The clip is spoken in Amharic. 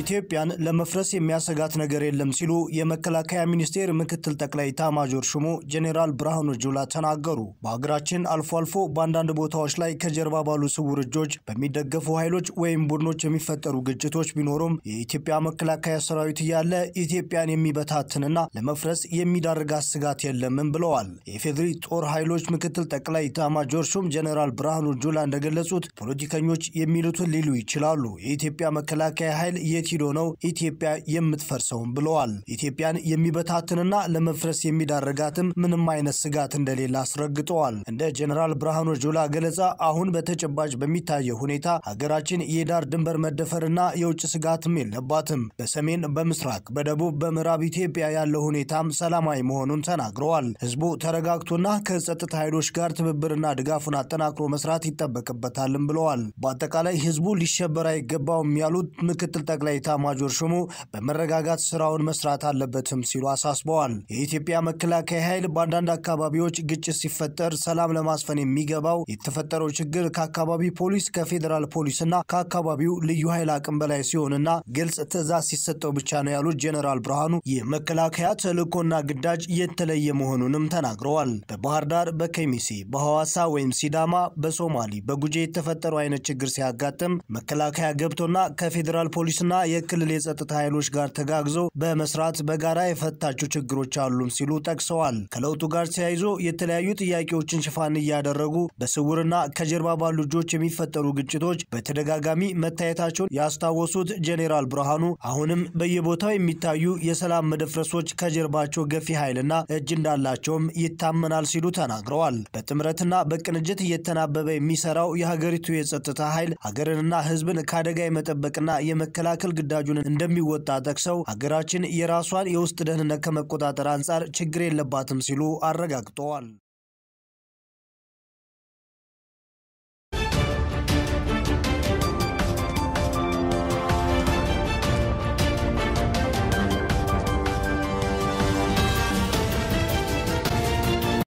ኢትዮጵያን ለመፍረስ የሚያሰጋት ነገር የለም ሲሉ የመከላከያ ሚኒስቴር ምክትል ጠቅላይ ኤታማዦር ሹሙ ጄኔራል ብርሃኑ ጁላ ተናገሩ። በሀገራችን አልፎ አልፎ በአንዳንድ ቦታዎች ላይ ከጀርባ ባሉ ስውር እጆች በሚደገፉ ኃይሎች ወይም ቡድኖች የሚፈጠሩ ግጭቶች ቢኖሩም የኢትዮጵያ መከላከያ ሰራዊት እያለ ኢትዮጵያን የሚበታትንና ለመፍረስ የሚዳርጋት ስጋት የለምም ብለዋል። የኢፌዴሪ ጦር ኃይሎች ምክትል ጠቅላይ ኤታማዦር ሹም ጄኔራል ብርሃኑ ጁላ እንደገለጹት ፖለቲከኞች የሚሉትን ሊሉ ይችላሉ። የኢትዮጵያ መከላከያ ኃይል የት ሂዶ ነው ኢትዮጵያ የምትፈርሰውም ብለዋል። ኢትዮጵያን የሚበታትንና ለመፍረስ የሚዳረጋትም ምንም አይነት ስጋት እንደሌለ አስረግጠዋል። እንደ ጄኔራል ብርሃኑ ጁላ ገለጻ አሁን በተጨባጭ በሚታየው ሁኔታ ሀገራችን የዳር ድንበር መደፈርና የውጭ ስጋትም የለባትም። በሰሜን፣ በምስራቅ፣ በደቡብ፣ በምዕራብ ኢትዮጵያ ያለው ሁኔታም ሰላማዊ መሆኑን ተናግረዋል። ህዝቡ ተረጋግቶና ከጸጥታ ኃይሎች ጋር ትብብርና ድጋፉን አጠናክሮ መስራት ይጠበቅበታልም ብለዋል። በአጠቃላይ ህዝቡ ሊሸበር አይገባውም ያሉት ምክትል ጠቅላይ ኤታማዦር ሹሙ በመረጋጋት ስራውን መስራት አለበትም ሲሉ አሳስበዋል። የኢትዮጵያ መከላከያ ኃይል በአንዳንድ አካባቢዎች ግጭት ሲፈጠር ሰላም ለማስፈን የሚገባው የተፈጠረው ችግር ከአካባቢ ፖሊስ፣ ከፌዴራል ፖሊስና ከአካባቢው ልዩ ኃይል አቅም በላይ ሲሆንና ግልጽ ትዕዛዝ ሲሰጠው ብቻ ነው ያሉት ጄኔራል ብርሃኑ የመከላከያ ተልዕኮና ግዳጅ የተለየ መሆኑንም ተናግረዋል። በባህር ዳር፣ በከሚሴ፣ በሐዋሳ ወይም ሲዳማ፣ በሶማሊ፣ በጉጄ የተፈጠረው አይነት ችግር ሲያጋጥም መከላከያ ገብቶና ከፌዴራል ፖሊስና የክልል የጸጥታ ኃይሎች ጋር ተጋግዞ በመስራት በጋራ የፈታቸው ችግሮች አሉም ሲሉ ጠቅሰዋል። ከለውጡ ጋር ተያይዞ የተለያዩ ጥያቄዎችን ሽፋን እያደረጉ በስውርና ከጀርባ ባሉ እጆች የሚፈጠሩ ግጭቶች በተደጋጋሚ መታየታቸውን ያስታወሱት ጄኔራል ብርሃኑ አሁንም በየቦታው የሚታዩ የሰላም መደፍረሶች ከጀርባቸው ገፊ ኃይልና እጅ እንዳላቸውም ይታመናል ሲሉ ተናግረዋል። በጥምረትና በቅንጅት እየተናበበ የሚሰራው የሀገሪቱ የጸጥታ ኃይል ሀገርንና ሕዝብን ከአደጋ የመጠበቅና የመከላከል ግዳጁን እንደሚወጣ ጠቅሰው ሀገራችን የራሷን የውስጥ ደህንነት ከመቆጣጠር አንጻር ችግር የለባትም ሲሉ አረጋግጠዋል።